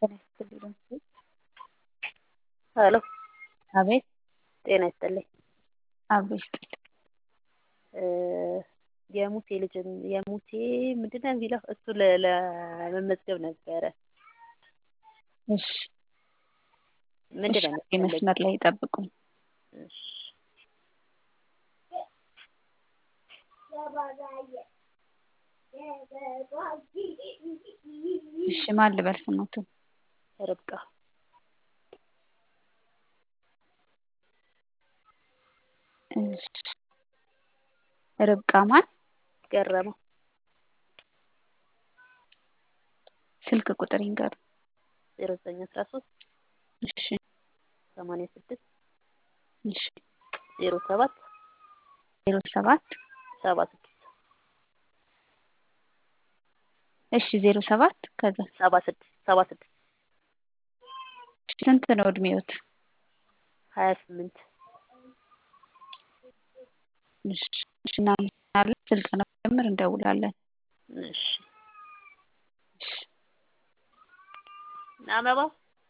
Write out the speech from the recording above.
ሄሎ አቤት ጤና ይስጥልኝ። አቤት የሙሴ ልጅ የሙሴ ምንድን ነው የሚለው እሱ ለ- ለመመዝገብ ነበረ። እሺ ምንድን ነው እሺ መስመር ላይ ይጠብቁኝ። እሺ እሺ ማን ልበል ስሞትን? ርብቃ እሺ ርብቃ ማን? ገረመው ስልክ ቁጥር ይንገሩ። ዜሮ ዘጠኝ አስራ ሶስት እሺ ሰማንያ ስድስት እሺ ዜሮ ሰባት ዜሮ ሰባት ሰባ ስድስት እሺ ዜሮ ሰባት ከዛ ሰባ ስድስት ሰባ ስድስት ስንት ነው እድሜዎት? ሀያ ስምንት እሺ እሺ እናመሰግናለን። ስልጠናው ሲጀምር እንደውላለን። እሺ እሺ አበባው